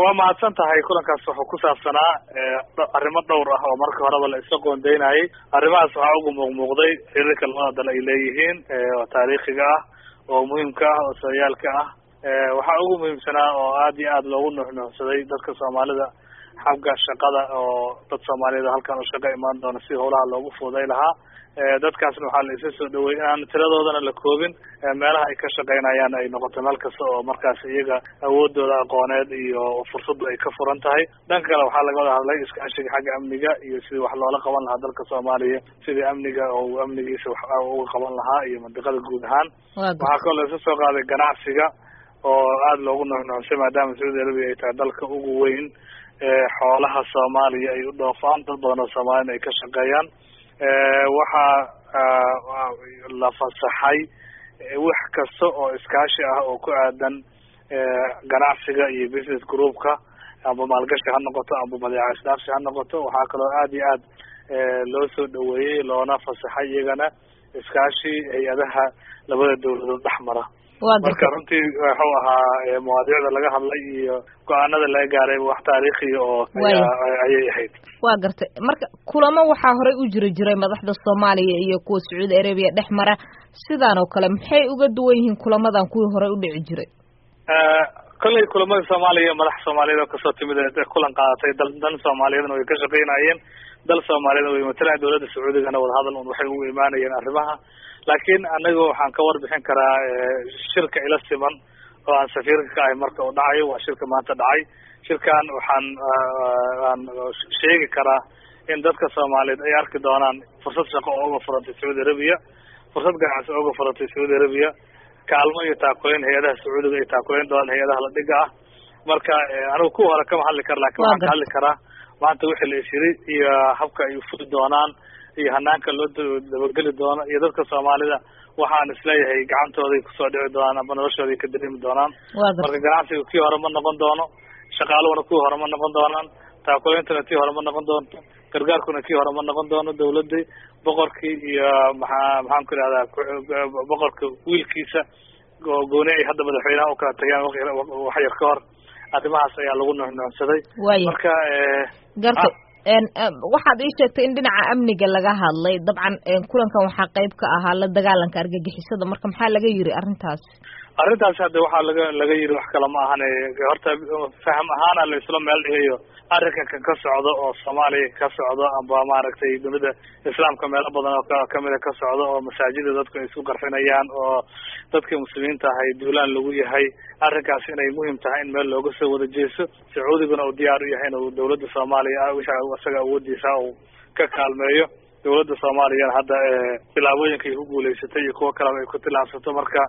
waa mahadsan tahay kulankaas wuxuu ku saabsanaa arrimo dhowr ah oo marka horeba la isla qoondeynayay arrimahaas waxaa ugu muuqmuuqday xiriirka labada dal ay leeyihiin oo taariikhiga ah oo muhiimka ah oo sooyaalka ah waxaa ugu muhiimsanaa oo aad iyo aad loogu nuuxnuuxsaday dadka soomaalida xagga shaqada oo dad soomaaliyeed halkan u shaqo imaan doona si howlaha loogu fuuday lahaa dadkaasna waxaa la isa soo dhaweeyey inaan tiradoodana la koobin meelaha ay ka shaqeynayaan ay noqoto meel kasta oo markaas iyaga awoodooda aqooneed iyo fursaddu ay ka furan tahay dhanka kale waxaa laga wada hadlay iskaashiga xagga amniga iyo sidii wax loola qaban lahaa dalka soomaaliya sidii amniga oo amnigiisa wax uga qaban lahaa iyo mandiqada guud ahaan waxaa kaloo la isa soo qaaday ganacsiga oo aada loogu nuuxnuuxsay maadaama sacuudi arabia ay tahay dalka ugu weyn xoolaha soomaaliya ay u dhoofaan dad badan oo soomaaliyana ay ka shaqeeyaan waxaa la fasaxay wax kasta oo iskaashi ah oo ku aadan ganacsiga iyo business groupka amba maalgashi ha noqoto amba badeeca isdhaafsi ha noqoto waxaa kaloo aada iyo aad loo soo dhaweeyey loona fasaxay iyagana iskaashi hay-adaha labada dawladood dhex mara marka runtii wuxuu ahaa mawaadiicda laga hadlay iyo go-aanada laga gaaray wax taariikhiya oo ayay ahayd waa gartay marka kulamo waxaa horey u jiri jiray madaxda soomaaliya iyo kuwa sacuudi arabiya dhex mara sidaan oo kale maxay uga duwan yihiin kulamadan kuwii horey u dhici jiray kollay kulamada soomaaliya madax soomaaliyeed oo kasoo timid kulan qaadatay dal dan soomaaliyeedna way ka shaqeynayeen dal soomaaliyeedna way matalayan dawladda sacuudigana wadahadal un waxay ugu imaanayeen arrimaha laakiin anaga waxaan ka warbixin karaa shirka ila siman oo aan safiirka ka ahay marka uu dhacayo waa shirka maanta dhacay shirkan waxaan aan sheegi karaa in dadka soomaaliyeed ay arki doonaan fursad shaqo oo uga furantay sacuudi arabiya fursad ganacsi oo uga furantay sacuudi arabiya kaalmo iyo taakuleyn hay-adaha sacuudiga ay taakuleyn doonaan hay-adaha la dhiga ah marka anigu kuwa hore kama hadli kara lakin waxaan ka hadli karaa maanta wixii la ishiri iyo habka ay ufuli doonaan iyo hanaanka loo dabageli doono iyo dadka soomaalida waxaan isleeyahay gacantooday kusoo dhici doonaan amba noloshooday ka dareemi doonaan marka ganacsiga kii hore ma noqon doono shaqaaluhuna kii hore ma noqon doonaan taakuleyntuna tii hore ma noqon doonto gargaarkuna kii hore ma noqon doono dawladii boqorkii iyo maxaa maxaan ku ihahdaa boqorka wiilkiisa oo gooni ay hadda madaxweynaha ukala tageen wax yar ka hor arrimahaas ayaa lagu nuuxnuuxsaday marka garta waxaad ii sheegtay in dhinaca amniga laga hadlay dabcan kulankan waxaa qayb ka ahaa la dagaalanka argagixisada marka maxaa laga yiri arrintaas arrintaas hadda waxaa laga laga yiri wax kale ma ahane horta faham ahaana la isla meel dhigayo arrinkan ka socdo oo soomaaliya ka socdo amba maaragtay dunida islaamka meelo badan oo kamida ka socdo oo masaajida dadku ay isku qarxinayaan oo dadka muslimiinta ahay duulaan lagu yahay arrinkaas inay muhiim tahay in meel looga soo wada jeeso sacuudiguna uu diyaar u yahay inuu dawladda soomaaliya wisha isaga awoodiisa uu ka kaalmeeyo dawladda soomaaliyana hadda tilaabooyinka ay ku guulaysatay iyo kuwo kaleba ay ku tilaabsato marka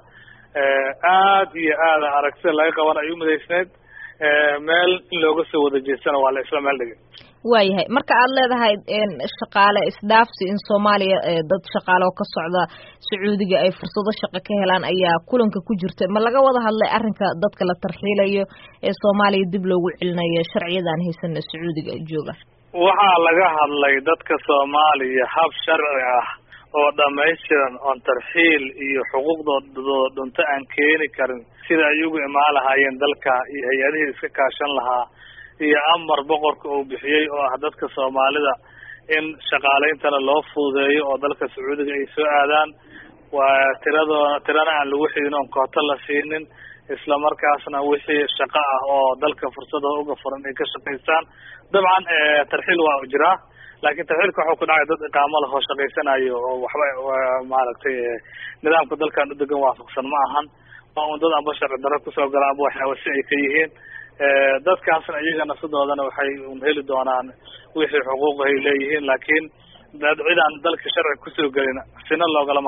aad iyo aada aragtida laga qaban ay umidaysneyd meel in looga soo wada jeestana waa la isla meel dhigay waayahay marka aad leedahay shaqaale isdhaafsi in soomaaliya dad shaqaale oo ka socda sacuudiga ay fursado shaqo ka helaan ayaa kulanka ku jirta ma laga wada hadlay arrinka dadka la tarxiilayo ee soomaaliya dib loogu celinayo sharciyadan haysana sacuudiga jooga waxaa laga hadlay dadka soomaaliya hab sharci ah oo dhamaystiran oon tarxiil iyo xuquuqdooda dhunto aan keeni karin sida ay ugu imaan lahaayeen dalka iyo hay-adihii iska kaashan lahaa iyo amar boqorka uu bixiyey oo ah dadka soomaalida in shaqaaleyntana loo fududeeyo oo dalka sacuudiga ay soo aadaan waa tiradoona tirana aan lagu xidin oon kooto la siinin isla markaasna wixii shaqo ah oo dalka fursada uga furan ay ka shaqaystaan dabcan tarxiil waa jiraa laakiin tarxiilka waxuu ku dhacay dad iqaamo lahoo shaqaysanayo oo waxba maaragtay nidaamka dalkan udegan waafaqsan ma ahan waa un dad amba sharci darro kusoo gala amba waxyaaba si ay ka yihiin dadkaasna iyagana sidoodana waxay un heli doonaan wixii xuquuq ay leeyihiin laakiin cid aan dalka sharci kusoo gelin sina loogala